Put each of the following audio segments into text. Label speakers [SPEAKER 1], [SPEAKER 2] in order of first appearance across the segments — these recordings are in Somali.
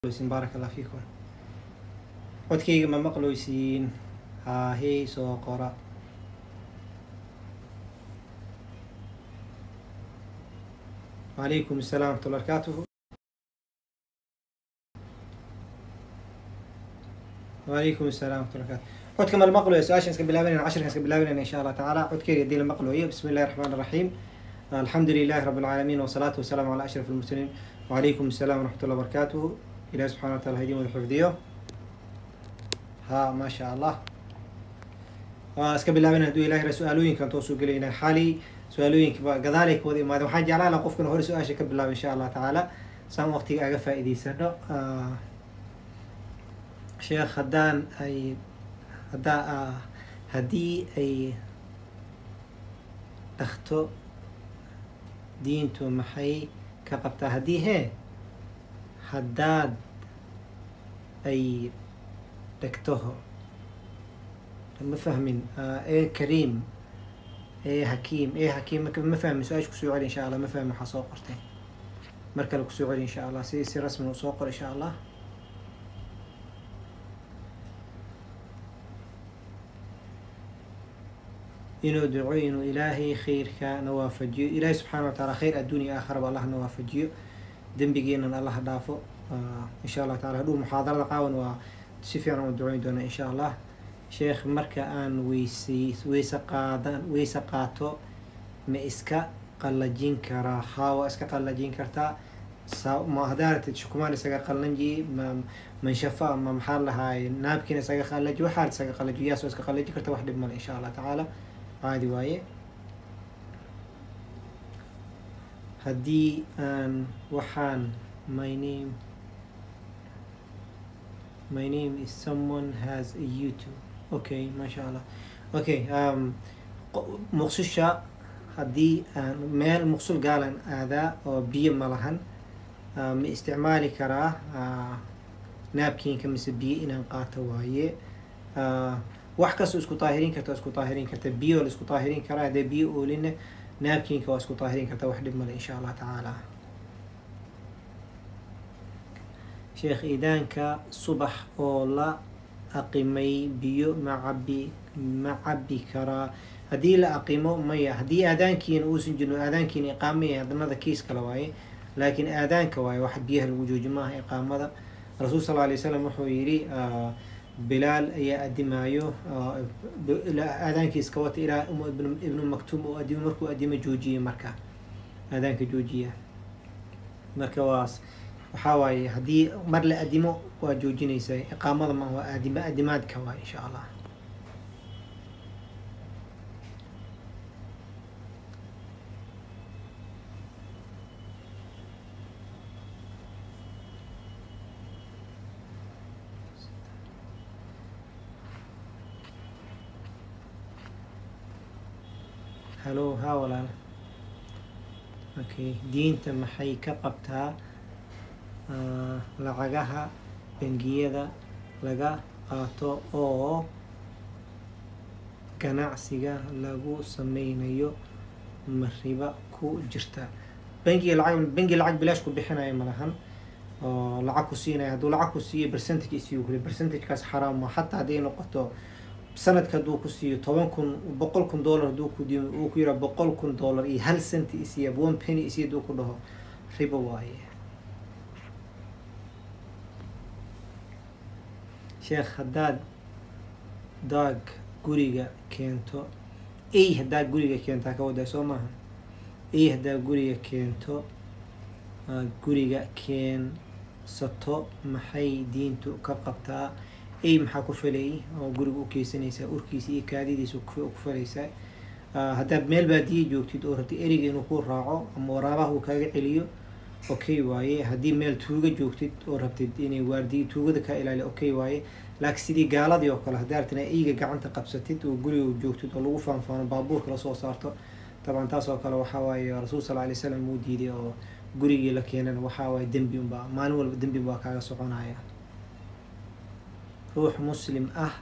[SPEAKER 1] maqluysiin baaraka allah fiikum codkayga ma maqluysiin haahey soo qora wacalaykum asalaam waraxmatulla barakaatuhu wacalaykum asalaam waraxmatulla barakaatuhu codka ma la maqlayo su-aashan iska bilaabanayna cashirkan iska bilaabanayna insha allah tacaala codkeyga haddii la maqlayo bismi illahi raxmaan raxiim alxamdu lilahi rabi alcaalamiin wasalaatu wasalaamu calaa ashraf almursaliin wacalaykum asalaam waraxmatullah barakaatuhu ilahi subxana wa taala ha idin wada xifdiyo ha maasha allah waa iska bilaabanay haduu ilahi ra su-aalooyinkan toosuu gelayna xali su-aalooyinka gadaalay ka wada imaadeen waxaan jeclaan laha qofkan hore su-aasha ka bilaaba insha allah tacaala saan waqtiga aga faa-iideysano sheekh haddaan ay haddaa haddii ay dhakto diintu maxay ka qabtaa haddii hee haddaad ay dhegtaho ma fahmin ee kariim ee hakiim ee hakiim ma fahmin su-aasha kusoo celi insha allah ma fahmin waxaa soo qortay mar kale kusoo celi insha allah si si rasmi u soo qor insha allah inuu duco inuu ilaahay khayrka na waafajiyo ilaahay subxaana wa taala khayr adduuniya aakhiraba allah na waafajiyo dembigeenan allah dhaafo insha allah taala hadhuu muxaadarada qaawan waa si fiican u duceyn doona insha allah sheekh marka aan weysay weyse qaadan weyse qaato ma iska qallajin karaa haa waa iska qallajin kartaa sa ma hadaaratid shukumaan isaga qallaji ma manshafa ma maxaa lahaay naabkiina isaga qallaji waxaad isaga qallaji yaas waa iska qallaji karta wax dhib male insha allah tacaala caadi waaye haddii aan waxaan my name my name is someone has a youtube okay maasha allah okay um, muqsusha haddii aan meel muqsul gaalan aadaa oo biyo ma lahan uh, ma isticmaali karaa uh, naabkiinka mise biyo inaan qaato waaye uh, wax kastoo isku daahirin karta isku daahirin karta biyo la isku daahirin karaa haddee biyo oolinna naabkiinka waa isku daahirin karta wax dhib male insha allah tacaala sheekh iidaanka subax oo la aqimay biyo ma cabi ma cabi karaa haddii la aqimo maya haddii aadaankiina uusan jirin aadaankiina iqaamaya hadanada kiis kale waaye laakiin aadaanka waaye wax biyaha lagu jooji maaha iqaamada rasuul sal alay slam wuxuu yidhi bilaal ayaa adimaayo aadaankiiska wata ilaa ibnu maktuum oo adimo markuu adimo joojiye marka aadaanka joojiya marka waas waxaa waaye haddii mar la adimo waa joojinaysaa iqaamada ma waa aadima adimaadka waay insha allah hallo haa walaal okay diinta maxay ka qabtaa lacagaha bangiyada laga qaato oo ganacsiga lagu sameynayo ma riba ku jirta bangiga lacag bangi lacag bilaash ku bixinayo malahan oo lacag ku siinaya hadduu lacag ku siiyo percentage isiyo kule percentagekaas xaraam ma xataa hadday noqoto sanadka hadduu ku siiyo toban kun boqol kun dollar hadduu ku diyo uu ku yiraa boqol kun dollar iyo hal centi isiya one penny isiya hadduu ku dhaho ribo waaye sheekh haddaad daag guriga keento ey haddaad guriga keentaa ka wadaa soo maaha ey haddaad guriga keento guriga keensato maxay diintu ka qabtaa ey maxaa ku falayay oo guriga u keysanaysaa urkiisa iyo kaadidiisa ku falaysaa haddaad meel baadiye joogtid oo rabtid eriga inuu ku raaco ama waraabaha uu kaaga celiyo okay waaye haddii meel tuuga joogtid oo rabtid inay waardiyo tuugada kaa ilaaliya okay waaye laakiin sidii gaaladii oo kale haddaa rabtid eyga gacanta qabsatid oo guriga joogtid oo lagu faanfaano baabuurka lasoo saarto taban taas oo kale waxaa waaye rasuul sal alay slam uu diiday oo gurigii la keenana waxaa waaye dembi unbaa maalin walba dembi baa kaaga soconaya ruux muslim ah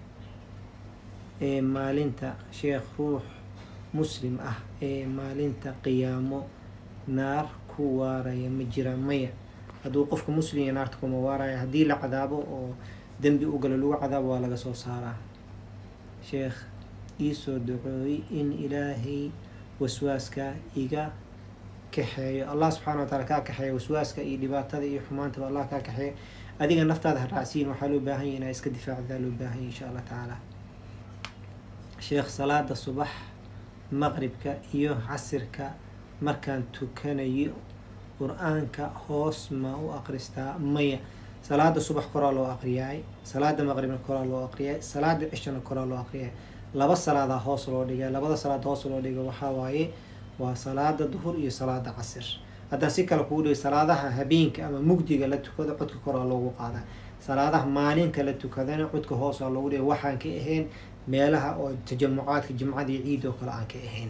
[SPEAKER 1] ee maalinta sheekh ruux muslim ah ee maalinta qiyaamo naar ku waaraya ma jiraan maya hadduu qofka muslimya naarta kuma waaraya haddii la cadaabo oo dembi u galo lagu cadaabo waa laga soo saaraa sheekh iisoo ducooy in ilaahay waswaaska iga kaxeeyo allah subxaana wa taala kaa kaxeeya waswaaska iyo dhibaatada iyo xumaantaba allah kaa kaxeeya adiga naftaada ha raacsiin waxaa loo baahan yahy inaa iska difaacdaa loo baahan yahy insha allah tacaala sheekh salaada subax maqribka iyo casirka markaan tukanayo qur-aanka hoos ma u aqristaa maya salaada subax koraa loo aqriyaay salaada maqribna koraa loo aqriyaay salaada cishana koraa loo aqriyaay laba salaadaa hoos loo dhigay labada salaad hoos loo dhigay waxaa waaye waa salaada duhur iyo salaada casir haddaan si kale kugu dhigay salaadaha habeenka ama mugdiga la tukado codka koraa loogu qaadaa salaadaha maalinka la tukadana codka hoosaa loogu dhigay waxaan ka ahayn meelaha oo tajamucaadka jimcadii ciid oo kale aan ka ahayn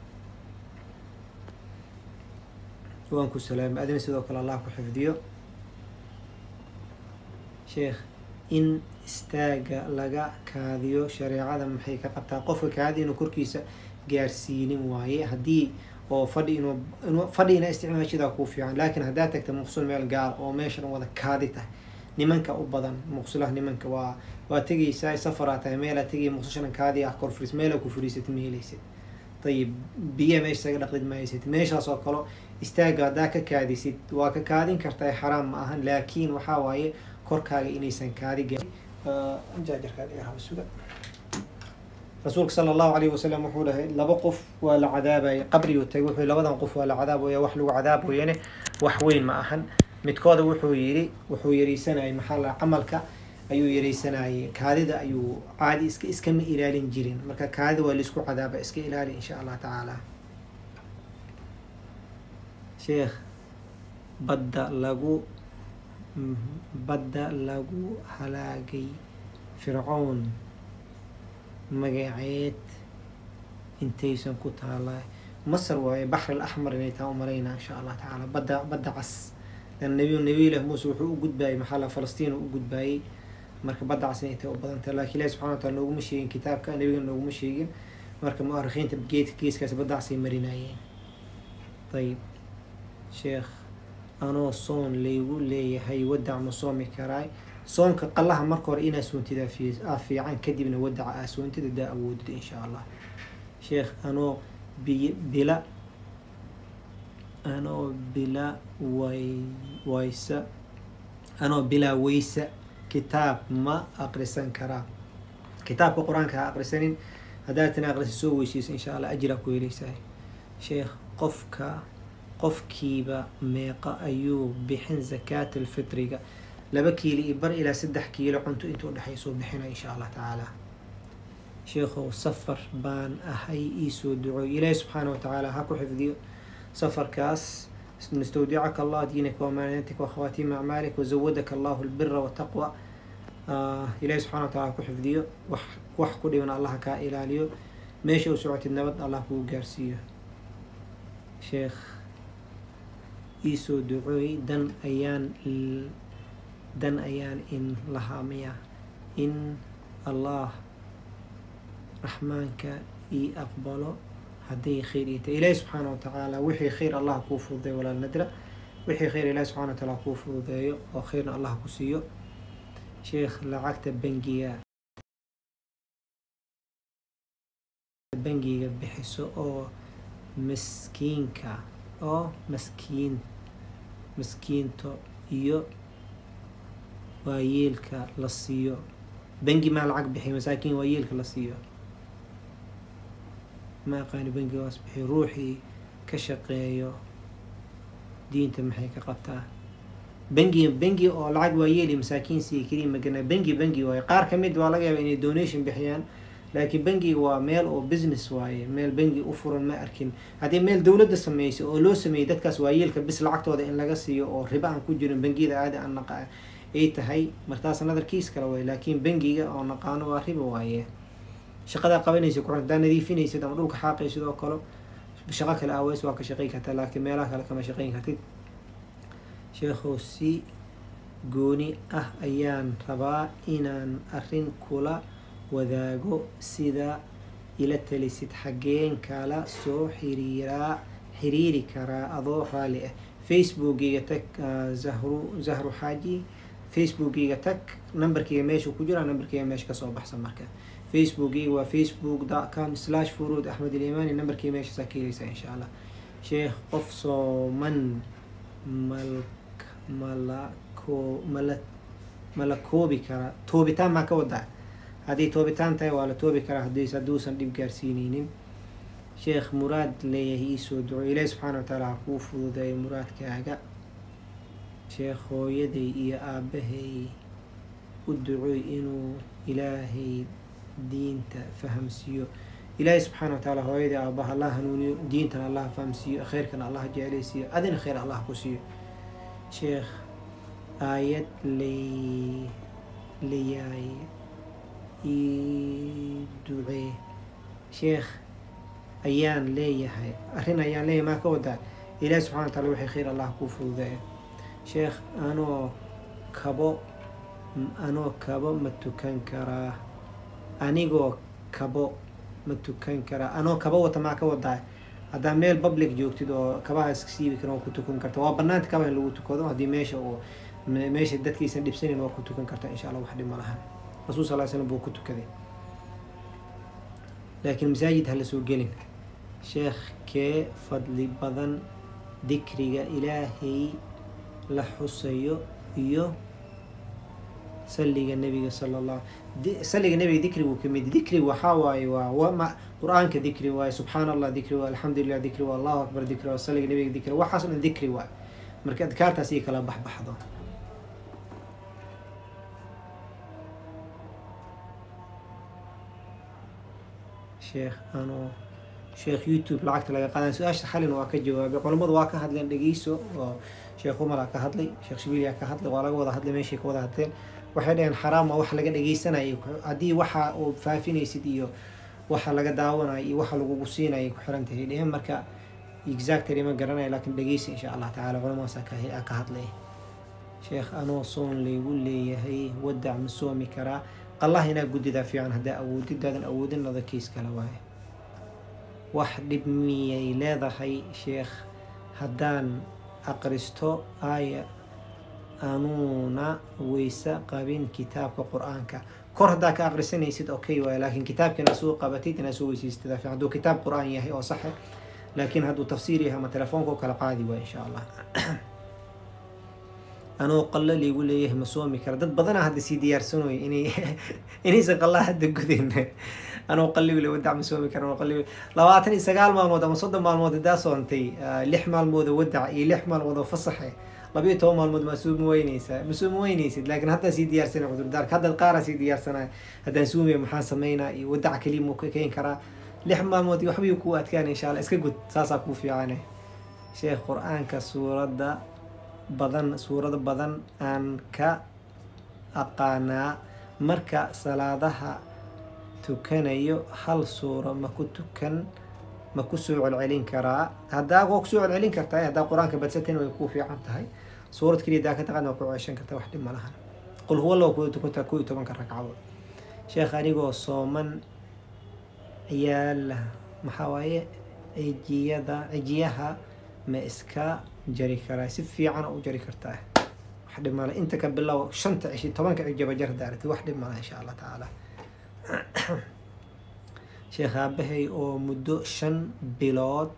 [SPEAKER 1] waan ku salaamay adina sidoo kale allah ku xifdiyo sheekh in istaaga laga kaadiyo shareecada maxay ka qabtaa qofka kaadi inuu korkiisa gaarsiinin waaye haddii oo fadhi inuu inuu fadhi ina isticmaashadaa kuu fiican laakiin haddaad tagta muqsul meel gaar oo meesha dhan wada kaadi tahay nimanka u badan muqsulaha nimanka waa waa tegaysaa safaraa tahay meelaa tegaya muqsulsha dhan kaadi ah kor furiis meelaa ku furiisatid ma helaysid ayib biya meesha isaga dhaqdid ma haysid meeshaas oo kale istaaga haddaa ka kaadisid waa ka kaadin kartaa xaraam ma ahan laakiin waxaa waaye korkaaga inaysan kaadi gaajarkaasuga rasuulka sala allahu alayhi wasalam wuxuu dhahay laba qof waa la cadaabaya qabrigu tagay wuxuu labadan qof waa la cadaabaya wax lagu cadaabayane wax weyn ma ahan midkooda wuxuu yidhi wuxuu yareysanayay maxaa la camalka ayuu yareysanayay kaadida ayuu caadi iska iskama ilaalin jirin marka kaadida waa laisku cadaaba iska ilaali insha allah tacaala sheekh badda lagu badda lagu halaagay fircoon magaceed intaysan ku taala masar waaye baxr al axmar inay taa umalaynaa insha allah tacaala badda badda cas lan nabi nabiyilah muuse wuxuu u gudbaayay maxaa la falastiin u gudbaayay marka badda cas inay tahay u badantah lakin ilahi subxana wa taala nooguma sheegin kitaabka nabiga nooguma sheegin marka muarikiinta geedka geeskaas badda casay marinayeen ayib sheekh anoo soon laygu leeyahay wadac ma soomi karaay soonka qallaha marka hore inaa soontida aa fiican kadibna wadaca aa soontida daa awoodida insha allah sheekh anoo bi bila anoo bila way waysa anoo bilaa weysa kitaab ma aqrisan karaa kitaabka qur-aanka ha aqrisanin haddaad tana aqrisa soo weyseysa insha allah ajiraa ku heleysaa sheekh qofka qofkiiba meeqa ayuu bixin zakaat alfitriga laba kiilo iyo bar ilaa saddex kiilo cunto intuu dhexaysoo bixina insha allah tacaala sheekhow safar baan ahay iisoo ducooy ilaahi subxaana watacaala ha ku xifdiyo safarkaas nastawdicaka allah diinaka wamaanatika wakhawatiima acmaalik wazawadaka allahu albira wataqwa ilaahi subxana wa taala ha ku xifdiyo wax wax ku dhiban allah kaa ilaaliyo meesha u socotid nabad allah kuu gaarsiiyo sheekh iisoo ducooy dan ayaan dan ayaan in lahaamaya in allah raxmaanka ii aqbalo hadday khayr ii tahay ilaahi subxaana watacaala wixii khayr allah kuu fududeeyo walaal nadra wixii khayr ilahi subxana wataala kuu fududeeyo oo khayrna allah ku siiyo sheekh lacagta bangiga bangiga bixiso oo maskiinka oo maskiin maskiinto iyo waayeelka la siiyo bangi maa lacag bixiy masaakiin waayeelka la siiyo ma aqaani bangigaas bixiy ruuxii ka shaqeeyo diinta maxay ka qabtaa bangi bangi oo lacag waayeeli masaakiin siiya keliya magana bangi bangi waaye qaar ka mid waa laga yaaba inay donation bixiyaan laakiin bangiga waa meel oo business waaye meel bangi u furan ma arkin haddii meel dowladda sameysay oo loo sameeyey dadkaas waayeelka bis lacagtooda in laga siiyo oo riba aan ku jirin bangiyada aada aan naqa ay tahay martaas nadarkiis kale waaye laakiin bangiga oo naqaano waa riba waaye shaqadaa qabanaysa ku hadaa nadiifinaysid ama dhulka xaaqaysid oo kale shaqo kale aweys waa ka shaqayn kartaa laakiin meelaha kale kama shaqayn kartid sheekhow si gooni ah ayaan rabaa inaan arrin kula wadaago sida ila talisid xaggeen kala soo xiriiraa xiriiri karaa adoo raalli ah facebookiga tag zahru zahru xaaji facebookiga tag numberkiga meesha ku jira numberkiga meesha kasoo baxsan marka facebookiga waa facebook com slash furuud axmed ilimani numberkiga meeshaasaa ka heleysaa insha allah sheekh qof sooman malk malako mala mala koobi karaa toobitaan maa ka wadaa haddii toobitaan tahay waa la toobi karaa haddiis hadduusan dhib gaarsiineynin sheekh muraad leeyahay iisoo duco ilaahi subxaana wa tacaala ha kuu fududeeyo muraadkaaga sheekh hooyaday iyo aabahay u ducoy inuu ilaahay diinta fahamsiiyo ilaahay subxaana wa tacaala hooyadii aabaha allah hanuuniyo diintana allah fahamsiiyo kheyrkana allah jeclaysiiyo adina kheyr allah ku siiyo sheekh aayad lay layaay ii ducee sheekh ayaan leeyahay arrin ayaan leeyahay maa ka wadaa ilaahi subxana wa taala waxay kheyr allah kuu fududeeya sheekh anoo kabo anoo kabo ma tukan karaa anigoo kabo ma tukan karaa anoo kabo wata maa ka wadaa haddaa meel public joogtid oo kabaha iska siibi karan waa ku tukan karta waa banaanta kabaha in lagu tukado haddii meesha uu meesha dadkiisan dhibsanin waa ku tukan karta insha allah wax dhib ma lahan rasuul sal slam buu ku tukaday laakiin masaajid ha la soo gelin sheekh kee fadli badan dikriga ilaahay la xusayo iyo saliga nebiga sala allah saliga nebiga dikrigu kamid dikri waxaa waaye waa wama qur-aanka dikri waaye subxaan allah dikri waa alxamdulilah dikri waa allahu akbar dikri waa saliga nebiga dikri waxaas dhan dikri waaye marka adkaartaas iyo kala baxbaxdo sheekh anoo sheekh youtube lacagta laga qaadan su-aasha xalin waa ka jawaabay culammadu waa ka hadleen dhegeyso oo sheekh umar aa ka hadlay sheekh shibilia ka hadlay waa laga wada hadlay meeshay ka wada hadleen waxay dhaheen xaraama wax laga dhegeysanayay haddii waxa uu faafinaysid iyo waxa laga daawanayo iyo waxa lagugu siinayay ku xiran tahay dheheen marka exactly ma garanayo laakiin dhegeysa insha allah tacaala culamadaasa ka hadlay sheekh anoo soon laygu leeyahay wadac ma soomi karaa allah inaa guddidaa fiican haddaa awoodidaadan awoodin nadakiis kale waaye wax dhib miyay leedahay sheekh haddaan aqristo aaya anuuna weyse qabin kitaabka qur-aanka kor haddaa ka aqrisanaysid okay waaye laakiin kitaabka inaad soo qabatid inaad soo weysaysatada fiican hadduu kitaab qur-aan yahay oo saxe laakiin hadduu tafsiir yahay ama telefoonka oo kala qaadi waaye insha allah anoo qalla liigu leeyahay ma soomi kara dad badanaa hadda sii diyaarsanoy inay inaysan qallaa hadda gudayn anoo qalligu le wadac ma soomi kara qalli labaatan iyo sagaal maalmood ama soddon maalmood haddaa soontay lix maalmood oo wadac iyo lix maalmood oo fasaxe labayo toban maalmood ma suumi weyneysaa ma suumi weyneysid laakiin haddaa sii diyaarsana cudurdaarka haddaad qaaraa sii diyaarsanaya haddaan suumiya maxaan sameynaa iyo wadac keliya muu ka keeni karaa lix maalmood iyo waxbayuu kuu adkaana insha allah iska gud saasaa kuu fiicane sheekh qur-aanka suuradda badan suurado badan aan ka aqaanaa marka salaadaha tukanayo hal suuro ma ku tukan ma kusoo celcelin karaa haddaa waa kusoo celcelin kartaa haddaa qur-aanka badsatin way kuu fiican tahay suurad keliya daa ka taqaan waa ku ceeshan kartaa wax dhib ma lahan qul huwa loo kuda tukantaa koo iyo tobanka ragcadood sheekh anigoo sooman ciyaala maxaa waaye cijiyada cijiyaha ma iska jari karaa si fiican u jari kartaa wax dhib male inta ka bilow shanta cishi tobanka cijaba jar daarati wax dhib male insha allah tacaala sheekh aabahay oo muddo shan bilood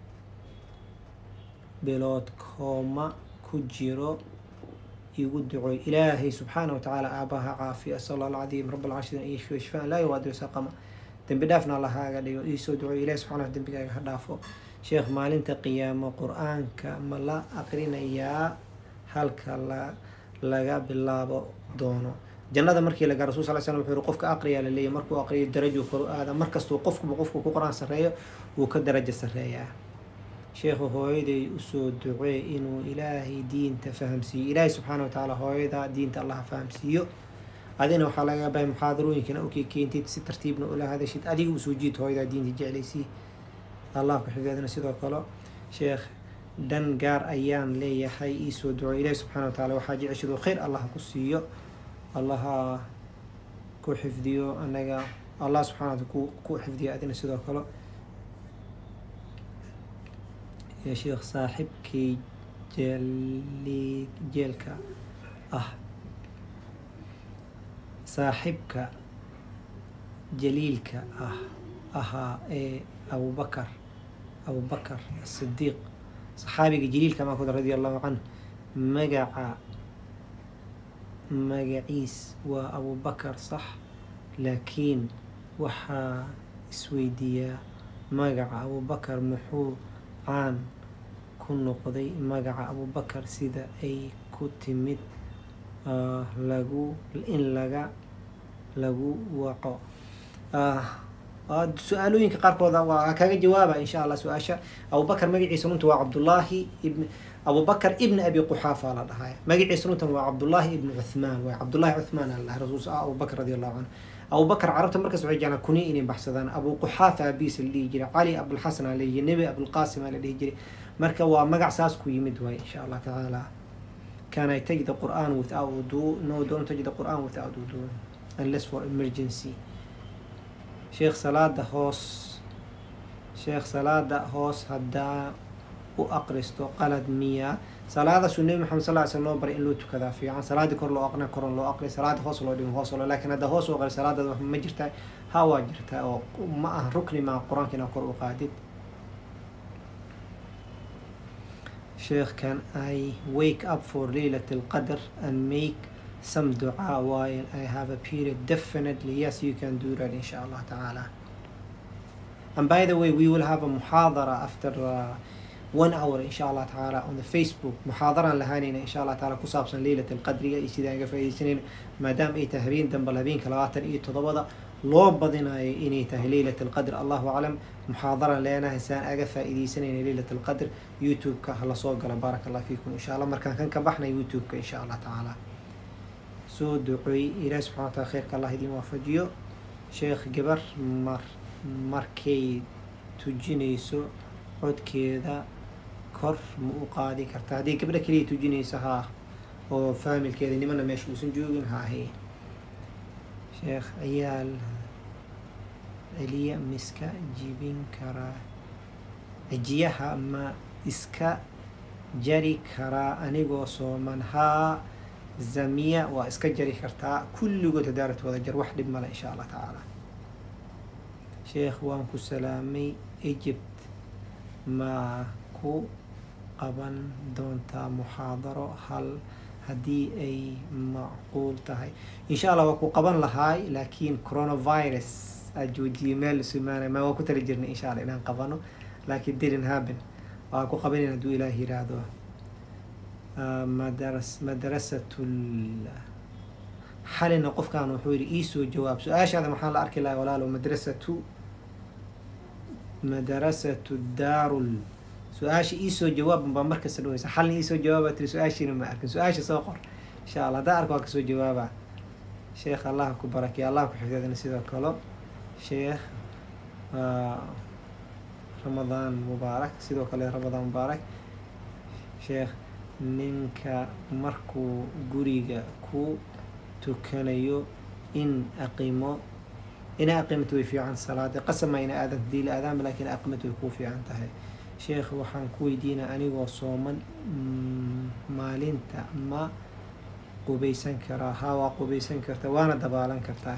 [SPEAKER 1] bilood kooma ku jiro igu ducoy ilaahay subxaana watacaala aabaha caafiya asal allah alcadiim rab alcashrin iyo shfa shfaan laa yuwaadiru saqama dembi dhaafna allahaaga dhigo iisoo ducoy ilahi subxana dembigaaga ha dhaafo sheekh maalinta qiyaamo qur-aanka ma la aqrinayaa halka la laga bilaabo doono jannada markii lagaa rasul sal slam wuxuu yihi qofka aqriyaa laleeyahy markuu aqriyo darajo koru aada markastuu qofkuba qofku ku qor-aan sarreeyo wuu ka darajo sarreeyaa sheekhu hooyaday usoo ducee inuu ilaahay diinta fahamsiiyo ilaahay subxaana watacaala hooyada diinta allaha fahamsiiyo adina waxaa laga bahay muxaadarooyinkana ukii keentid si tartiibna ula hadashid adiga usoo jiid hooyadaa diinta jeclaysii allah ku xifdadina sidoo kale sheekh dhan gaar ayaan leeyahay iisoo duco ilaahi subxana wa taala waxaa jeceshado khayr allah ku siiyo allaha ku xifdiyo anaga allah subxana wataala ku ku xifdiyo adina sidoo kale ya sheekh saaxibkay jeli jeelka ah saaxibka jaliilka ah ahaa ee abubakar abubakar asidiiq saxaabiga jaliilka maa kuda radia allahu canhu magaca magaciis waa abubakar sax laakiin waxaa isweydiiyaa magaca abubakar muxuu caan ku noqday magaca abubakar sida ay ku timid lagu in laga lagu waco su-aalooyinka qaarkooda waa kaga jawaaba insha allah su-aasha abubakar magaciisa runta waa cabdullaahi ibn abubakar ibn abi quxaafa la dhahaya magaciisa runtan waa cabdullaahi ibn cuthmaan waa cabdullahi cuthmaan ala dhahay rasuul abubakar radi allahu canhu abubakar carabta markaas waxay jeclaan kuniya inay baxsadaan abu quxaafa abiisa la dhihi jiray cali abulxasan aa la dhihi jiray nebi abulqaasim aa la dhihi jiray marka waa magac saas ku yimid waay insha allah tacaala can I take the Quran without wudu no don't take the Quran without wudu unless for emergency sheekh salaada hoos sheekh salaada hoos haddaa u aqristo qalad miya salaadaasuu nebi maxamed sal ly slam noo baray in loo tukadaa fiican salaadii kor loo aqrina koron loo aqri salaada hoos loo dhigo hoos loo laakiin hadda hoos u aqri salaadaada wax ma jirtaa ha waa jirtaa oo ma aha rukni maa qur-aanka inaa kor u qaadid sheekh can I wake up for Laylat al-Qadr and make some dua while I have a period definitely yes you can do that inshallah ta'ala and by the way we will have a muhadara after uh, one hour inshallah ta'ala on the Facebook muhadaran lahaanayna inshallah ta'ala ku saabsan Laylat al-Qadriga iyo sidaan ga faa'iidaysanayna maadaama ay tahay habeen dambe habeenka labaatan iyo toddobada loo badinayo inay tahay Laylat al-Qadr allahu aclam muxaadaran leenahay saan aga faa'iidaysanayna Laylat al-Qadr youtube-ka hala soo gala baaraka allah fiikum insha allah markaan kan ka baxna youtube-ka insha allah tacaala soo duceey ilaahi subxana wa taala kheyrka allah idin waafajiyo sheekh gabar mar markay tujinayso codkeeda kor ma u qaadi karta haddii gabdha keliya tujinayso haa oo faamilkeeda nimana meesha uusan joogin haahe sheekh ciyaal celiya miska jibin karaa cijiyaha ma iska jari karaa anigoo sooman haa zamiya waa iska jari kartaa kulligood hadaarat wada jar wax dhib male insha allah tacaala sheekh waan ku salaamay egypt ma ku qaban doontaa muxaadaro hal haddii ay macquul tahay insha allah waa ku qaban lahaay laakiin coronavirus aad joojiyay meel sumaanay ma waa ku tali jirnay insha allah inaan qabano laakiin didn't happen waa ku qabanin hadduu ilaah yiraahdo madaras madarasatul xalina qofkan wuxuu yidhi iisoo jawaab su-aashaada maxaa la arki lahaa walaalo madrasatu madarasatu daarul su-aasha iisoo jawaab baa markasta dhaweysa xalna iisoo jawaaba tiri su-aashiina ma arkin su-aasha soo qor insha allah haddaa arka waa kasoo jawaaba sheekh allah ku barakeya allah ku xifdadana sidoo kale sheekh ramadaan mubaarak sidoo kale ramadaan mubaarak sheekh ninka markuu guriga ku tukanayo in aqimo ina aqimata way fiican salaada qasama ina aadan hadii la aadaanba laakiin aqimata way kuu fiican tahay sheekh waxaan ku weydiinaa anigoo sooman maalinta ma qubeysan karaa haa waa qubeysan karta waana dabaalan kartaa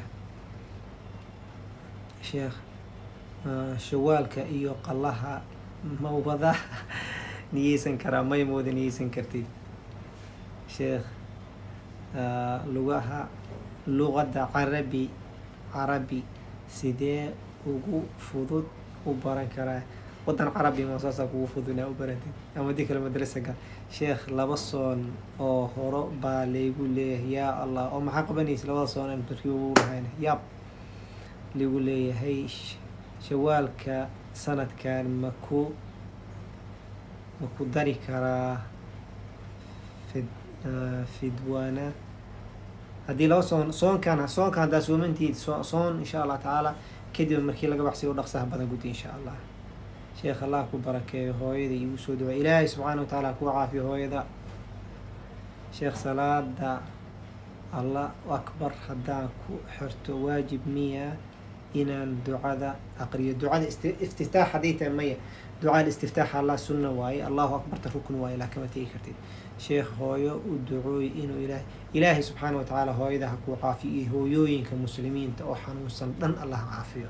[SPEAKER 1] sheekh shawaalka iyo qallaha ma wada niyeysan karaa may ma wada niyeysan kartid sheekh lugaha luqadda carabi carabi sidee ugu fudud u baran karaa wadan carabi ma saasa kugu fudud inaa u baratid ama dii kale madrasa gal sheekh laba soon oo horo baa laygu leeyahay yaa allah oo maxaa qabanaysa labada soon aan barkii ugu dhahayna yaab lagu leeyahay shawaalka sanadkan maku ma ku dari karaa fid fidwana haddii laba soon soonkan soonka haddaa soomantiid so soon insha allah tacaala kadib markii laga baxsay u dhaqsaha badan gudi insha allah sheekh allah ku barakeeyo hooyada igu soo dhawaa ilaahay subxaana wa tacaala ku caafiyo hooyada sheekh salaada allah akbar haddaan ku xirto waajib miya inaan ducada aqriyo ducada isti- iftitaax hadday tahay maya ducada istiftaaxa allah sunna waaye allahu akbarta rukn waaye laa kama tegi kartid sheekh hooyo u ducooy inuu ilaahay ilaahay subxaana wa tacaala hooyada ha kuu caafiyo iyo hooyooyinka muslimiinta oo xanuunsan dhan allah ha caafiyo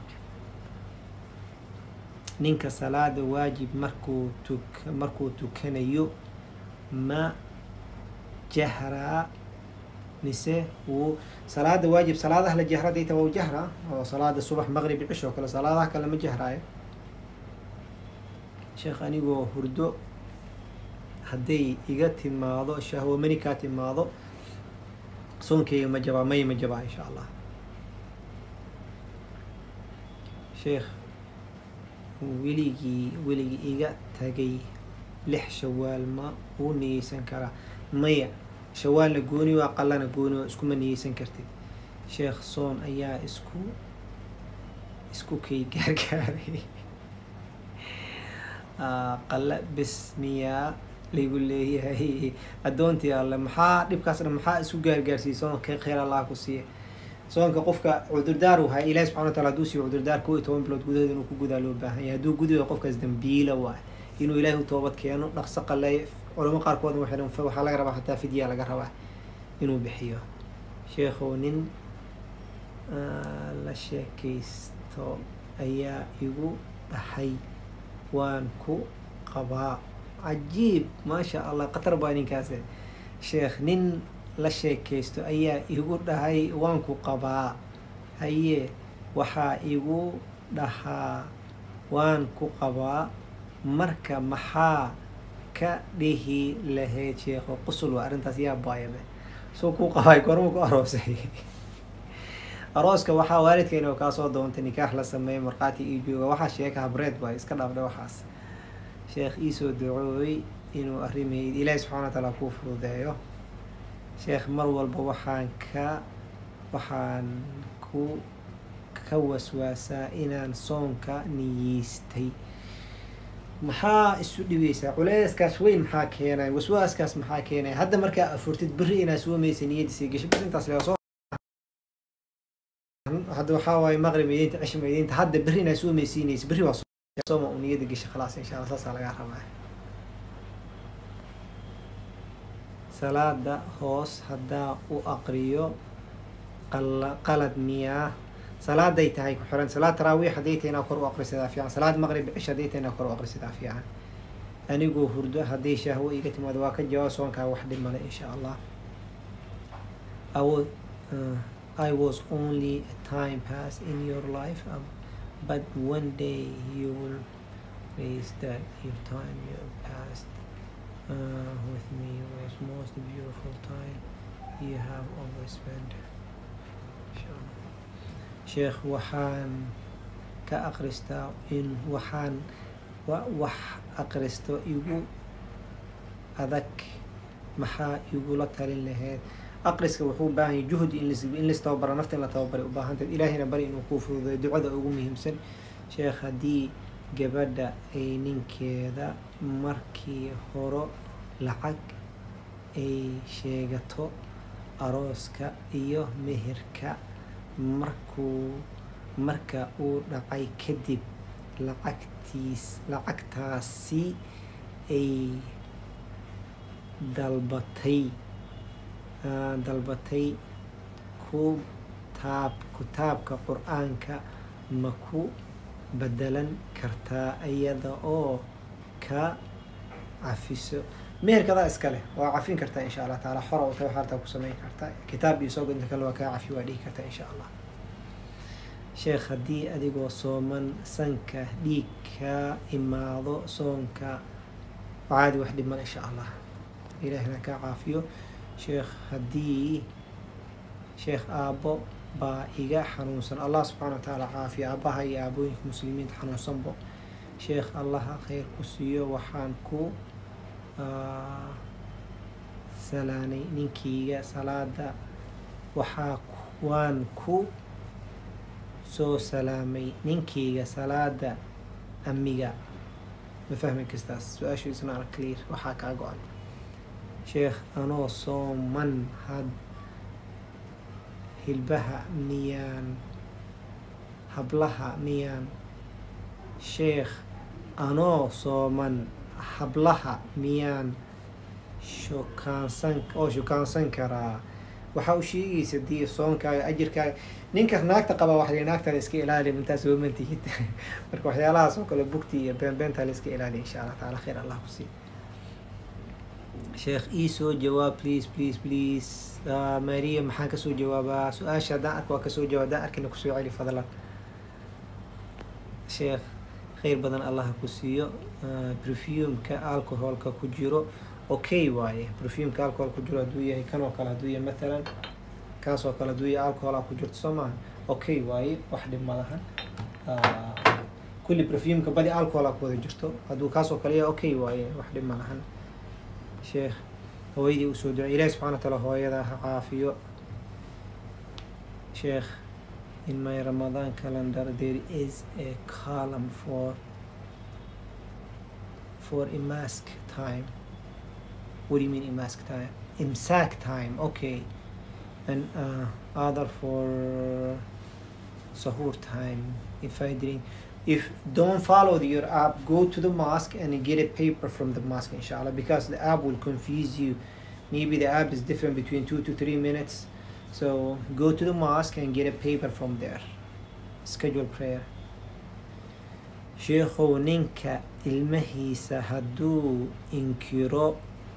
[SPEAKER 1] ninka salaada waajib markuu tuk markuu tukanayo ma jahraa mise wuu salaada waajib salaadaha la jahra dayta waa u jahraa oo salaada subax maqrib cish oo kale salaadaha kale ma jahraayo sheekh anigoo hurdo hadday iga timaado shahwo mani kaa timaado soonkeyga ma jabaa may ma jabaa insha allah sheekh weligii weligii iga tagay lix shawaal ma uu niyeysan karaa maya shawaalna gooni waa qalana gooni waa iskuma niyeysan kartid sheekh soon ayaa isku isku kay gaargaaray Ah, qalla bis miyaa laygu leeyahay addoontii alle maxaa dhibkaas dhan maxaa isu gaargaarsiiyey soonka khayr allah ku siiya soonka qofka cudurdaar uu haya ilahi subxana wa taala hadduu siiyo cudurdaar kow iyo toban bilood gudahood inuu ku gudaa loo baahan yahay hadduu gudayo qofkaas dambiila waay inuu ilaahi u toobad keeno dhaqso qaleeyo culamo qaarkoodna waxay dhahan fa- waxaa laga rabaa xataa fidya laga rabaa inuu bixiyo sheekhow nin ah, la sheekaysto ayaa igu dhahay waan ku qabaa cajiib maasha allah khatar baa ninkaase sheekh nin la sheekaysto ayaa igu dhahay waan ku qabaa haye waxaa igu dhahaa waan ku qabaa marka maxaa ka dhihi lahayd sheekho qusul waa arrintaas yaa baayame soo kuu qabaay goorma ku aroosay arooska waxaa waalidkeena oo kaasoo doontay nikaax la sameeyo markhaati ii jooga waxaa sheeka habreed waay iska dhaafdhe waxaas sheekh iisoo ducooy inuu arrimayd ilaahi subxana wa taala kuu fududeeyo sheekh mar walba waxaan ka waxaan ku ka waswaasaa inaan soonka niyeystay maxaa isu dhibeysaa culeyskaas weyn maxaa keenay waswaaskaas maxaa keenay hadda markaa afurtid berri inaa soomaysa niyadiisa gasho bas intaas lega soo hadda waxaa waaye maqrib idiinta cishma idiinta hadda berri inaa soomaysiinaysa berri waa sooma uu niyada gasho khalaas insha allah saasaa lagaa rabaa salaada hoos haddaa u aqriyo qala qalad miyaa salaaday tahay ku xiran salaad taraawiix hadday tahay inaa kor u aqrisadaa fiican salaad maqrib cish hadday tahay inaa kor u aqrisadaa fiican anigoo hurdo hadday shahwo iga timaado waa ka jawaab soonkaa wax dhib male insha allah I was, uh, I was only a time pass in your life um, but one day you will raise that your time you passed uh, with me was most beautiful time you have overspent inshallah sheekh waxaan ka aqristaa in waxaan wa- wax aqristo igu adag maxaa igula talin lahayd aqriska wuxuu u baahan yahay juhdi in lis- in listababara nafta in la tababaray u baahantahay ilaahina bari inuu kuu fududeeyo ducada ugu muhiimsan sheekh haddii gabadha ay ninkeeda markii horo lacag ay sheegato arooska iyo meherka markuu marka uu dhacay kadib lacagtiis lacagtaasi ay dalbatay ah, dalbatay ku taab kutaabka qur-aanka ma ku bedelan kartaa iyada oo ka cafiso meherkadaa iska leh waa cafin kartaa insha allah taala xora u tahay waxaa rabtaa ku samayn kartaa kitaab iyo soo inta kale waa kaa cafi waa dhihi kartaa insha allah sheekh haddii adigoo sooman sanka dhiig ka imaado soonka caadi wax dhiman insha allah ilaahina kaa caafiyo sheekh haddii sheekh aabbo baa iga xanuunsan allah subxaana wa tacaala caafiya aabbaha iyo aabooyinka muslimiinta xanuunsanbo sheekh allaha khayr ku siiyo waxaan ku ah, salaanay ninkiyga salaada waxaa ku- waan ku soo salaamay ninkiyga salaada amiga ma fahmi kastaas su-aashu isna ar clear waxaa kaa go-an sheekh anoo sooman had hilbaha miyaan hablaha miyaan sheekh anoo sooman hablaha miyaan shukaansan oo shukaansan karaa waxaa u sheegaysa dii soonkaaga ajirkaaga ninka naagta qaba waxay naagtan iska ilaali intaas oo mantihid marka waxyaalahaas oo kale bugti iyo beenbeenta la iska ilaali insha allah taala khayr allah ku sii sheekh ii soo jawaab please please please maria maxaan kasoo jawaabaa su-aasha haddaan arka waa kasoo jawaab haddaan arkina kusoo celi fadlan sheekh khayr badan allah ku siiyo perfumeka alcoholka ku jiro okay waaye perfumeka alcohol ku jiro hadduu yahay kan oo kale hadduu yahay mathalan kaas oo kale hadduu yahay alcohol a ku jirto soo maaha okay waaye wax dhib malahan kulli perfumeka badi alcohol a ku wada jirto hadduu kaas oo kale yahay okay waaye wax dhib malahan sheekh hooyadii usoo ducey ilahi subxana wa taala hooyada ha caafiyo sheekh in my ramadan calendar there is a column for for imask time what do you mean imask time imsak time okay and uh, other for sahur time if i drink if don't follow the, your app go to the mosque and get a paper from the mosque inshallah because the app will confuse you maybe the app is different between two to three minutes so go to the mosque and get a paper from there schedule prayer sheekhow ninka ilmahiisa hadduu inkiro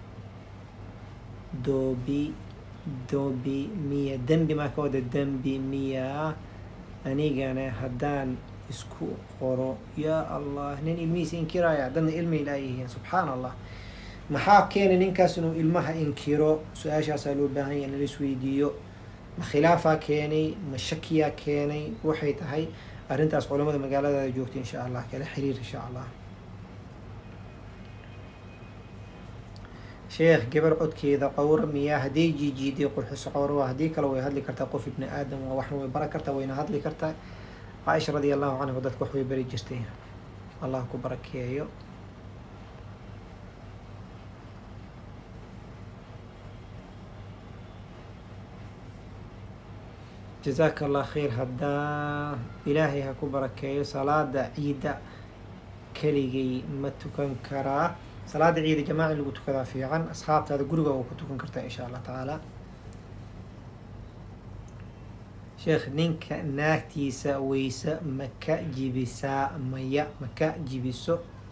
[SPEAKER 1] doobi doobi miya dembi maa ka wada dembi miyaa anigana haddaan isku qoro yaa allah nin ilmihiisa inkiraya dadna ilmi ilaayihiin subxaan allah maxaa keenay ninkaas inuu ilmaha inkiro su-aashaasaa loo baahan yahay in la isweydiiyo ma khilaafaa keenay ma shakiyaa keenay waxay tahay arrintaas culamada magaaladaada joogta insha allah kala xiriir insha allah sheekh gabar codkeeda qowra miyaa hadday jiijiiday qurxiso qowra waa haddii kale way hadli kartaa qof ibni aadam waa waxna way baran kartaa wayna hadli kartaa caaisha radi allahu canhu dadka wax way bari jirtay allah ku barakeeyo jazaaka allah khayr haddaa ilaahay ha ku barakeeyo salaada ciida keligay ma tukan karaa salaada ciida jamaaci lagu tukadaa fiican asxaabtaada guriga oo ku tukan kartaa insha allah tacaala sheekh ninka naagtiisa weyse maka jibisaa maya maka jibiso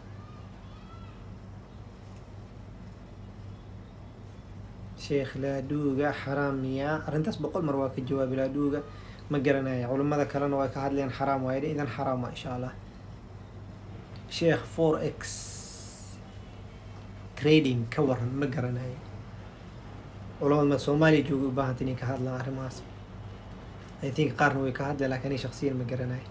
[SPEAKER 1] sheekh laadhuuga xaraam miyaa arrintaas boqol mar waa ka jawaabi laadhuuga ma garanaya culimmada kalena waa ka hadleen xaraam waaye idan xaraam waa insha allah sheekh four x trading ka waran ma garanayo culamada ma soomaaliya jooga u baahanta inay ka hadlaan arrimahaas i think qaarna way ka hadleen lakin ani shaksiyan ma garanayo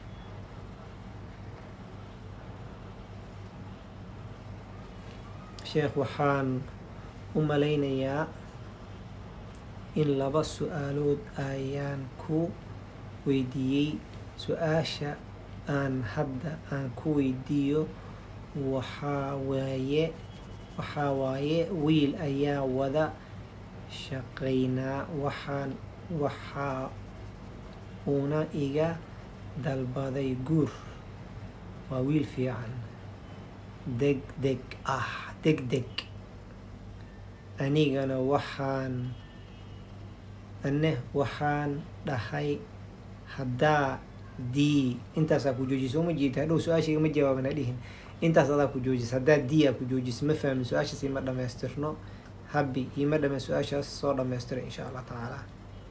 [SPEAKER 1] sheekh waxaan u malaynayaa in laba su-aalood ayaan ku weydiiyey su-aasha aan hadda aan ku weydiiyo waxaa waaye waxaa waaye wiil ayaa wada shaqaynaa waxaan waxaa uuna iga dalbaday guur waa wiil fiican deg deg ah deg deg anigana waxaan ane waxaan dhahay haddaa d intaasaa ku joojisa uma jeeda hadhow su-aashayga ma jawaabana dhihin intaas adaa ku joojisa haddaa d aa ku joojisa ma fahmin su-aashaas ima dhamaystirno habi ima dhame su-aashaas soo dhamaystira insha allah tacaala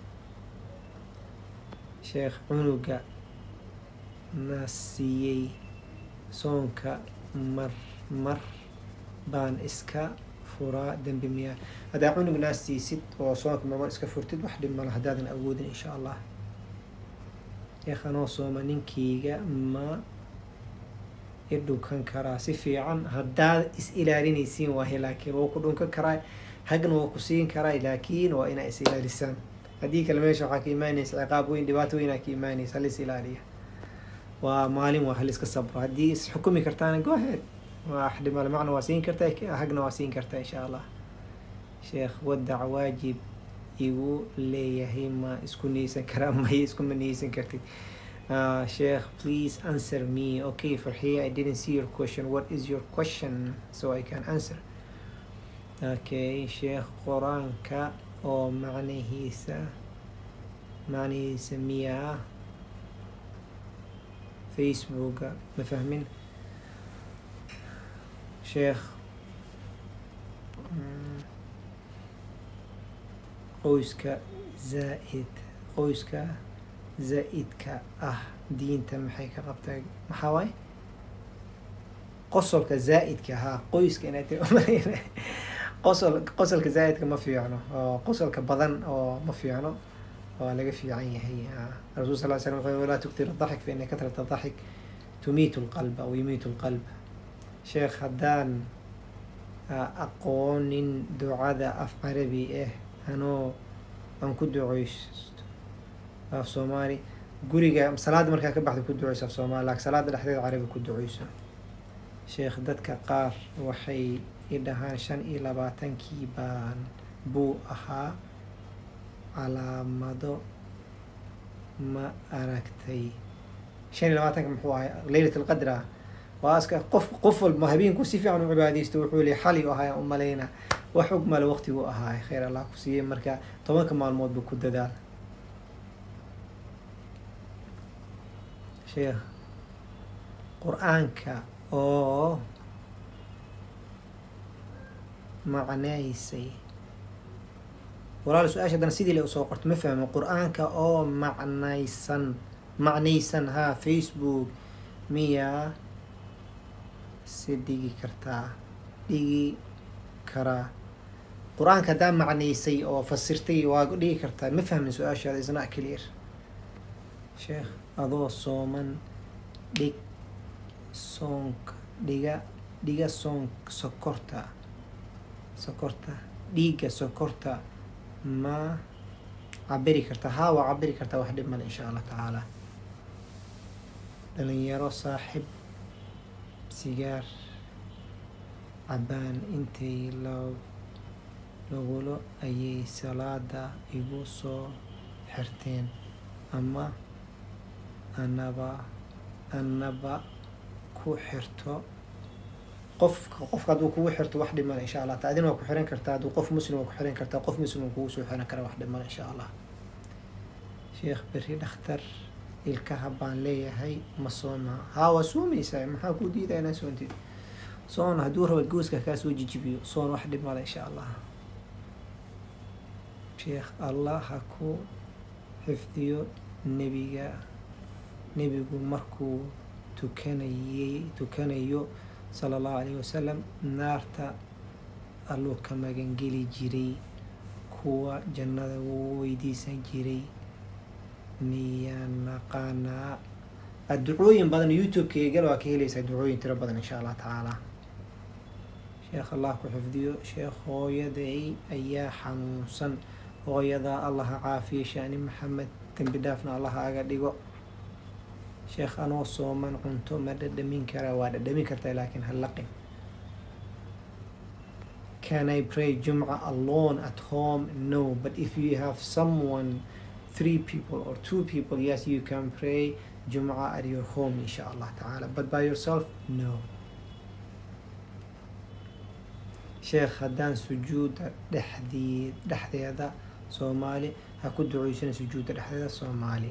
[SPEAKER 1] sheekh cunuga na siiyey soonka mar mar baan iska furaa dembi miyaa haddaa cunug naa siisid oo soonka marmar iska furtid wax dhib mala haddaadan awoodin insha allah sheekh anoo sooma ninkeyga ma i dhunkan karaa si fiican haddaad is ilaalinaysiin waahe laakiin waa ku dhunkan karaa hagna waa ku siin karaa laakiin waa inaa is ilaalisaan haddii kale meesha waxaa ka imaanaysa ciqaab weyn dhibaato weynaa ka imaanaysa halis ilaaliya waa maalin waa haliska sabro haddii is xukumi kartaana go ahead waa xdhimale macna waa siin kartaa hagna waa siin kartaa insha allah sheekh wadac waajib igu leeyahay ma isku niyeysan karaa maya iskuma niyeysan kartid Uh, Sheikh, please answer me. Okay, for here I didn't see your question. What is your question so I can answer? Okay, Sheikh Quranka oo macnihiisa macnihiisa miyaa Facebooka ma fahmin Sheikh mm, qoyska zaa'id qoyska zaa'idka ah diinta maxay ka qabtaa maxaa waaye qosolka zaa'idka haa qoyska inaad tiri umalayna qosol qosolka zaa'idka ma fiicno oo qosolka badan oo ma fiicno waa laga fiican yahay rasul sal slam wuxuu walaa tuktir daxik fa ina katrata daxik tumiitu lqalba aw yumiitu lqalb sheekh haddaan aqoonin ducada af carabi ah anoo aan ku duceysto af soomaali guriga salaada markaa ka baxda ku duceyso af soomaali laakin salaada dhexdeeda carabi ku duceyso sheekh dadka qaar waxay i dhahaan shan iyo labaatankii baan buu ahaa calaamado ma aragtay shan iyo labaatanka muxuu ahay leylat alqadr ah waa aska qof qof walba habeenku si fiican u cibaadeysto wuxuu li xali u ahaa u malayna wax og male waqtigu ahaay khayr allah ku siiyey marka tobanka maalmood ba ku dadaal sheekh qur-aanka oo macnaysay walaal su-aasha haddana sidii le usoo qorto ma fahmo qur-aanka oo macnaysan macnaysan haa facebook miyaa si dhigi kartaa dhigi karaa qur-aanka haddaa macnaysay oo fasirtay waa dhigi kartaa ma fahmin su-aashaada isna clear sheekh adoo sooman dhig soonka dhiga dhiga soon sokorta sokorta dhiigga sokorta ma cabiri kartaa haa waa cabiri kartaa wax dhib male insha allah tacaala dhalinyaro saaxib sigaar cabaan intay lo lagulo ayay salaada igu soo xirteen ama anaba anaba ku xirto qofka qofka hadduu kugu xirto wax dhimana insha allah ta adina waa ku xiran kartaa hadduu qof muslim waa ku xiran kartaa qof muslim waa kugu soo xiran kara wax dhimana insha allah sheekh berri dhakhtar ilkaha baan leeyahay ma sooma haa waa soomaysaa maxaa kuu diidaa inaa soontid soon hadduu raba gooska kaa soo jijibiyo soon wax dhib male insha allah sheekh allah ha ku xifdiyo nebiga nebigu markuu tukanayay tukanayo sala allahu alayhi wasalam naarta alluu ka magangeli jiray kuwa jannada wuu weydiisan jiray miyaan naqaanaa ducooyin badan youtube-keygal waa ka helaysaa ducooyin tiro badan insha allah tacaala sheekh allah ku xifdiyo sheekh hooyaday ayaa xanuunsan hooyadaa allaha caafiya shaani maxamed dembi dhaafna allaha aga dhigo sheekh anoo sooman cunto ma dhadhamin karaa waa dhadhamin kartaa laakiin ha laqin can i pray jumca alone at home no but if you have someone three people or two people yes you can pray jumca at your home insha allah tacaala but by yourself no sheekh haddaan sujuuda dhexdii dhexdeeda soomaali ha ku duceysana sujuuda dhexdeeda soomaali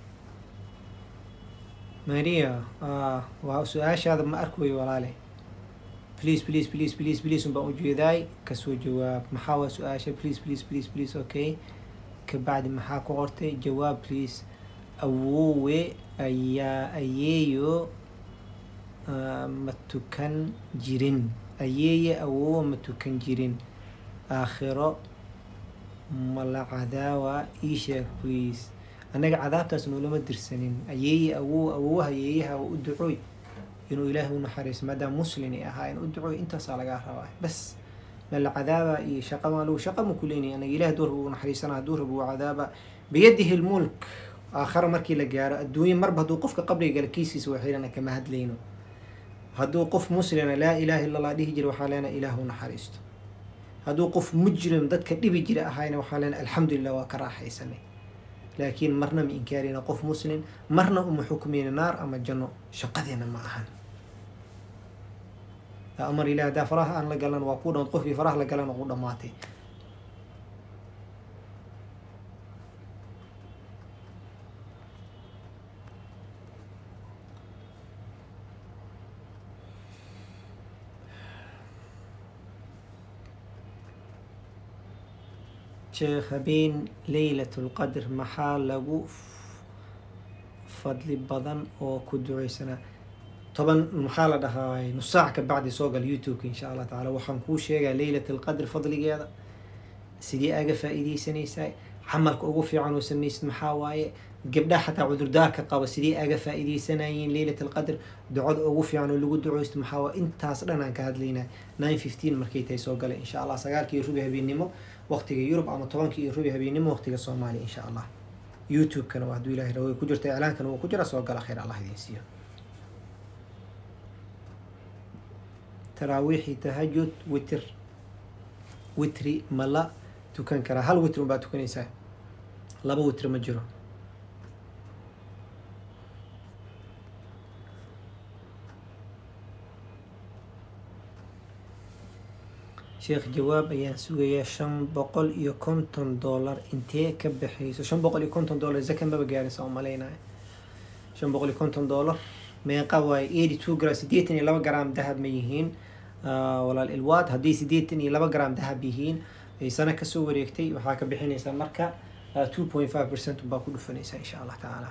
[SPEAKER 1] maria waa su-aashaada ma arkayo walaale please please please please please un baan ujeedaay kasoo jawaab maxaa waa su-aasha please please please please okay kabacdi maxaa ku qortay jawaab please awoowe ayaa ayeeyo ma tukan jirin ayeeye awoowe ma tukan jirin aakhiro ma la cadaawa ii sheeg please annaga cadaabtaas noolama dirsanin ayeeye awow awowaha ayeeyaha u ducooy inuu ilaahay u naxariiso maadaama muslin ay ahaa in u ducooy intaasaa lagaa rabaa bas ma la cadaaba iyo shaqa maa lagu shaqa ma kuleynaya anaga ilaah hadduu rabo uu naxariisana hadduu rabo uu cadaaba biyadihi lmulk aakhara markii la gaaro adduunye marba hadduu qofka qabriga gala kiisiisa waa xirana kama hadlayno hadduu qof muslina laa ilaha illa allah dhihi jira waxaa leena ilaah u naxariisto hadduu qof mujrim dadka dhibi jira ahayna waxaa leena alxamdulilah waa ka raaxaysanay laakiin marna ma inkaarina qof muslim marna uma xukumeyna naar ama janno shaqadeena ma ahan amar ilahi haddaa faraha aan la galan waa ku dhan qofkii faraha la galan u dhamaatay sheekh habeen leylat lqadr maxaa lagu fadli badan oo ku duceysanaa toban maxaa la dhahaa nus saac ka bacdi soo gal youtube-ka insha allah tacaala waxaan kuu sheegaa leylat alqadr fadligeeda sidee aga faa-iideysanaysaa camalka ugu fiican oo samaysid maxaa waaye gabdhaha xataa cudurdaarka qaba sidee aga faa-iideysanayeen leylat alqadr ducada ugu fiican oo lagu duceysto maxaa waaye intaas dhan aan ka hadlaynaa nine fifteen markay tahay soo galay insha allah sagaalkii rubi habeennimo waqtiga yurub ama tobankii rubi habeennimo waqtiga soomaaliya insha allah youtube-kana waa hadduu ilahay rawo ku jirta iclaankana wuu ku jira soo gala khayr allah idiin siiyo taraawiixi tahajud witr witri ma la tukan karaa hal witr unbaa tukanaysaa laba witr ma jiro sheekh jawaab ayaan sugayaa shan boqol iyo konton dollar intee ka baxayso shan boqol iyo konton dollar zaka maba gaaraysa oo malaynaya shan boqol iyo konton dollar meeqa waaye eighty two gram siddeetan iyo laba gram dahab ma yihiin walaal ilwaad haddii siddeetan iyo laba gram dahab yihiin ay sano kasoo wareegtay waxaa ka bixinaysaa marka two point five percent baa ku dhufanaysaa insha allah tacaala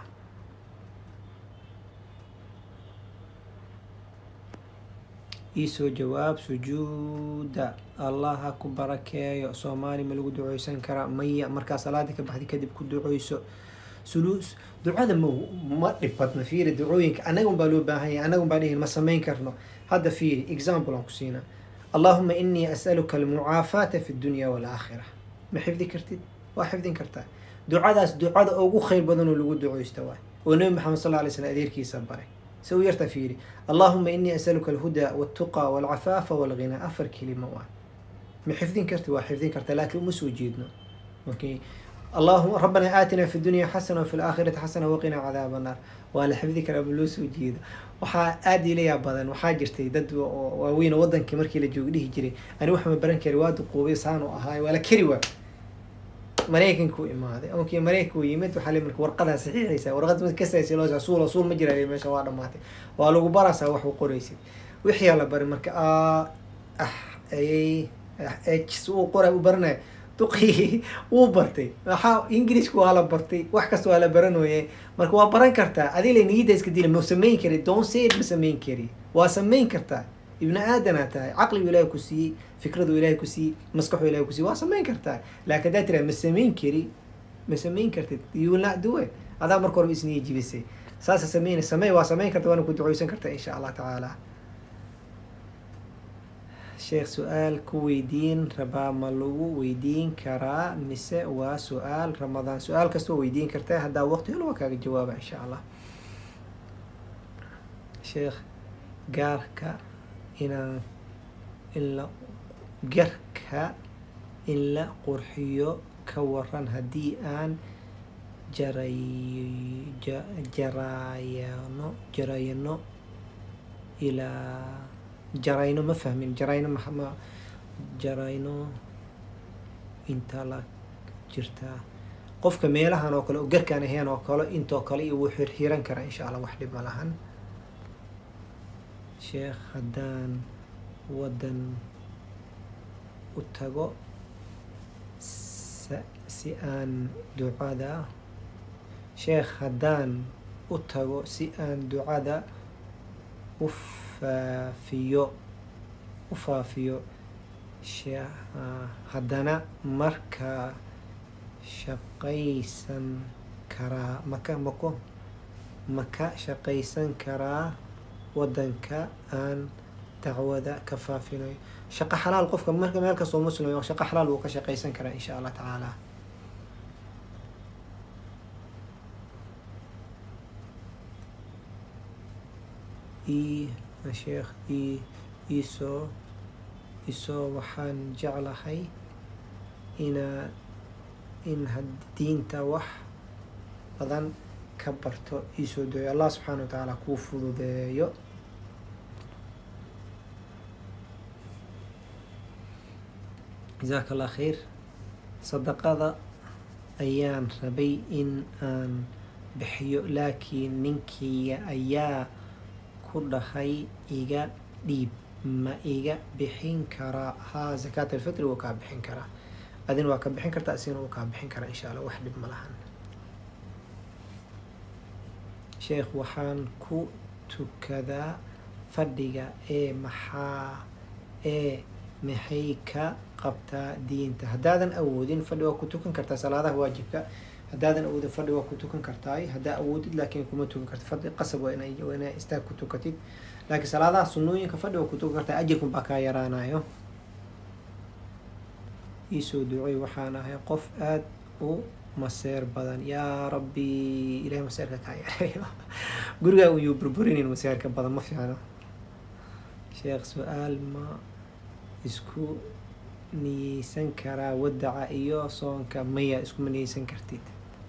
[SPEAKER 1] iisoo jawaab sujuuda allah ha ku barakeeyo soomaali ma lagu duceysan karaa maya markaa salaada ka baxdi kadib ku duceyso suluus ducada ma ma dhibadna fiiri ducooyinka annaga un baa loo baahan yahay annaga un baa dhihin ma samayn karno hadda fiiri example aan ku siinaa allahuma inii as'aluka almucaafaata fi dunya walaakhira ma xifdi kartid waa xifdin kartaa ducadaas ducada ugu khayr badan oo lagu duceysta waay oo nabi maxamed sal alay slam adeerkiisa baray se u yarta fiiri allahuma inii asaluka alhudaa waltuqa walcafaafa walghina afar kelima waa ma xifdin karti waa xifdin karta laakiin uma soo jeedno okay allahuma rabbana aatina fi dunya xasana wafi laakhirati xasana waqina cadaaba naar waa la xifdi karaa ma loo soo jeedo waxaa aada ilayaa badan waxaa jirtay dad waaweyn oo wadankii markii la jooga dhihi jiray ani wax ma baran kari waa duquubay saan u ahaay waa la keri waa maraykanku imaaday onkii maraykanku yimid waxaa le marka warqadaa saxiixaysa warqad mid kasaysa loo suul suul ma jira meesha waa dhamaatay waa lagu baraysaa wax u qoraysid wixii la baray marka ah ayay h uu qoray u baranaya duqii wuu bartay waxaa ingiriishka waa la bartay wax kasta waa la baranooye marka waa baran kartaa adii la niyadda iska dila ma samayn kari don't say it ma samayn kari waa samayn kartaa ibni aadanaa tahay caqligu ilaahay ku siiyey fikradu ilaahay ku siiyey maskaxu ilahay ku siiyey waa samayn kartaa laakiin haddaa tiraa ma samayn kari ma samayn kartid you will not do it adaa marka horeba isniya jibisay saasa sameyna samey waa samayn karta waana ku duceysan kartaa insha allah tacaala sheekh su-aal ku weydiin rabaa ma lagu weydiin karaa mise waa su-aal ramadaan su-aal kastoo weydiin kartaa haddaa waqti helo waa kaaga jawaaba insha allah sheekh gaarka inaan in la garka in la qurxiyo ka waran haddii aan jaray jarayano jarayno ilaa jarayno ma fahmin jarayno ma jarayno inta la jirtaa qofka meelahan oo kale oo garkaan ahayn oo kale intoo kale iyo wuu xirxiran karaa insha allah wax dhib ma lahan sheekh haddaan waddan u tago si aan ducada sheekh haddaan u tago si aan ducada u faafiyo u faafiyo haddana markaa shaqaysan karaa maka mako maka shaqaysan karaa waddanka aan dacwada ka faafinayo shaqo xalaal qofka marka meel kastoo muslim shaqo xalaal wuu ka shaqaysan karaa insha allah tacaala i sheekh i isoo isoo waxaan jeclahay inaa in had diinta wax badan ka barto iisoo dooyo allah subxaana wa tacaala kuu fududeeyo jazaaka allah khayr sadaqada ayaan rabay in aan bixiyo laakiin ninkeyga ayaa ku dhahay iga dhiib ma iga bixin karaa haa zakaat alfitri wuu kaa bixin karaa adina waa ka bixin kartaa isigana wuu kaa bixin karaa insha allah wax dhib ma lahan sheekh waxaan ku tukadaa fadhiga ee maxaa ee maxay ka qabtaa diinta haddaadan awoodin fadhi waa ku tukan kartaa salaadaha waajibka haddaadan awoodin fadhi waa ku tukan kartaay haddaa awoodid laakiin kuma tukan kartid fadhi qasab waa inay waa inay istaag ku tukatid laakiin salaadaha sunnooyinka fadhi waa ku tukan kartaa ajirkun baa kaa yaraanayo iisoo ducey waxaan ahay qof aada u maseer badan yaa rabbi ilahay maseerka kaa yareeyo gurigaa uyuu burburinin maseerka badan ma fiicno sheekh su-aal ma isku niyeysan karaa wadaca iyo soonka maya iskuma niyeysan kartid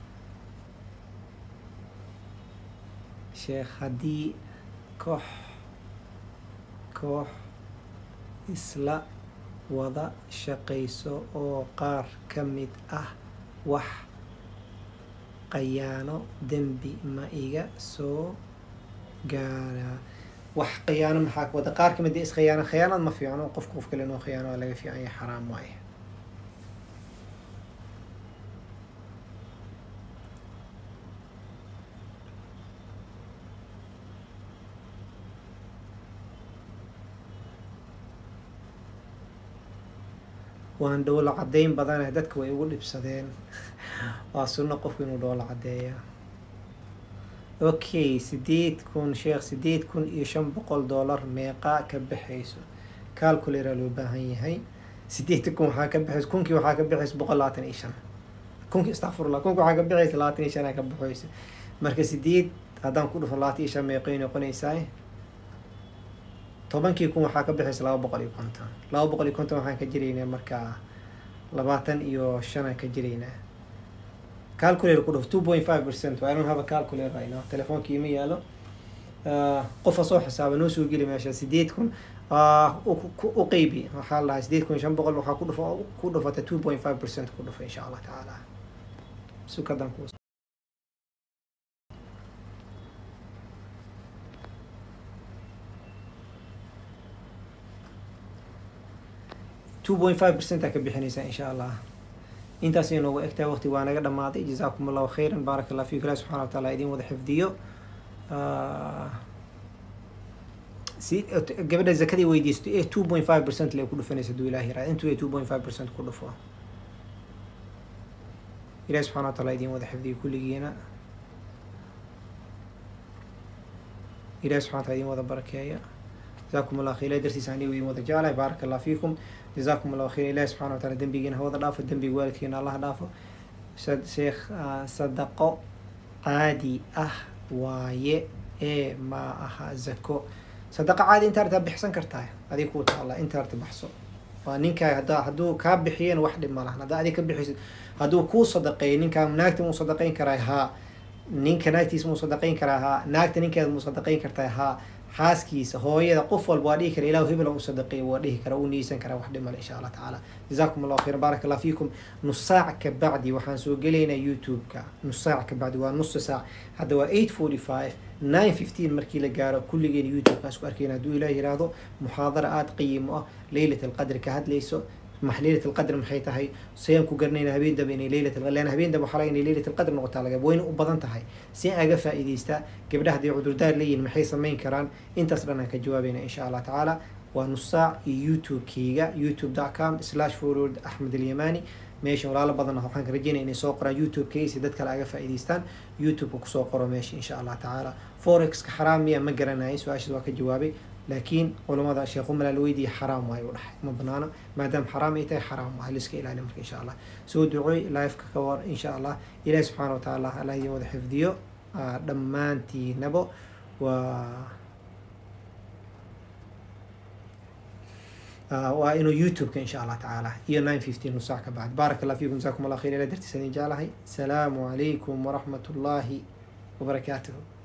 [SPEAKER 1] sheekh haddii koox koox isla wada shaqayso oo qaar ka mid ah wax qayaano dembi ma iga soo gaaraa wax khiyaano maxaa ka wada qaar kamid is khiyaano khiyaanad ma fiicno qofka qof kale inoo khiyaano waa laga fiican yahay xaraam waaye waan dhowlo caddeyn badana dadka way ugu dhibsadeen waa sunno qofku inuu dhowlo caddeeya okay sideed kun sheekh sideed kun iyo shan boqol dollar meeqaa ka baxayso calcularaa loo baahan yahay sideed kun waxaa ka baxaysa kunkii waxaa ka baxaysa boqol labaatan iyo shan kunkii astaqfirullah kunki waxaa ka baxaysa labaatan iyo shan ka baxaysa marka sideed haddaan ku dhufo labaatan iyo shan meeqay noqonaysaa tobankii kun waxaa ka baxaysa laba boqol iyo konton laba boqol iyo konton waxaan ka jiraynaa markaa labaatan iyo shanaan ka jiraynaa calculator ku dhuf two point five percent I don't have a calculator right now telefoonki ima yaalo qofa soo xisaaba noo soo geli meesha sideed kun u qeybi waxaa la dhahay sideed kun shan boqol waxaa ku dhufa ku dhufata two point five percent ku dhufa insha allah tacaala sukadan ku two point five percent aa ka bixinaysaa insha allah intaas ay noogu egtahay waqti waa naga dhamaaday jazaakum allahu khayran baarak allah fiikum ilahi subxana wa taala idin wada xifdiyo si gabadha zakadii weydiisto ee two point five percent lee ku dhufanaysa haduu ilahi yirahda intuu ee two point five percent ku dhufo ilahi subxana wa taala idin wada xifdiyo kulligiina ilahi subxana wa taala idin wada barakeeya جزاكم الله خير درسي ساني وين ودا جاله بارك الله فيكم جزاكم الله خير الله سبحانه وتعالى دنبينا هو دافو دنبي والدكينا الله دافو شيخ صدقو عادي اه واي ايه ما اها زكو صدقة عادي انت ارتب بحسن كرتاي هذه كوتا الله انت ارتب بحسو ninka hadaa hadduu kaa bixiyeen wax dhib ma lahan haddaa adig ka bixisid hadduu kuu sadaqeeyo ninkaa naagta muu sadaqayn karaa haa ninka naagtiisa muu sadaqayn karaa haa naagta ninkeeda muu sadaqayn kartaa haa xaaskiisa hooyada qof walba waa dhihi kara ilahu hebel u sadaqeeyo waa dhihi kara u niyeysan karaa wax dhimale insha allah tacaala jazaakum allahu khayran baarak allah fiikum nus saac ka bacdi waxaan soo gelaynaa youtube-ka nus saac ka bacdi waa nusa saac hadda waa eight forty five nine fifteen markii la gaaro kulligeen youtube-ka isku arkeyna hadduu ilaah yiraahdo muxaadara aada qiimo ah leylat alqadri ka hadlayso max leylat alqadr maxay tahay sayaan ku garanayna habeen daba inay leylat lean habeen daba waxaa laga inay leylat alqadr noqotaa laga wayna u badan tahay si aan aga faa'iidaystaa gabdhaha hadday cudurdaar leeyihin maxay samayn karaan intaas dhan aan ka jawaabayna insha allah tacaala waa nus saac iyo youtube-keyga youtube dot com slash forward axmed alyamani meesha walaalo badan waxaan ka rajeynaya inay soo qoraan youtube-keyga si dad kale aga faa'iidaystaan youtube-ka kusoo qoro meesha insha allah tacaala forex-ka xaraam miya ma garanayo su-aashaas waa ka jawaabay laakiin culamada sheekhu malaa la weydiiya xaraam waayo u dhahay ma banaano maadaama xaraam ay tahay xaraam waa liska ilaali marka insha allah soo ducooy live-ka ka war insha allah ilaahi subxaana wa tacaala allah idin wada xifdiyo dhammaantiinabo waa waa inuu youtube-ka insha allah tacaala iyo nine fifteen saac ka bacd baarak allah fiikum jazakum allah khayr ila dartiisa idin jeclahay asalaamu calaykum waraxmat ullaahi wabarakaatuhu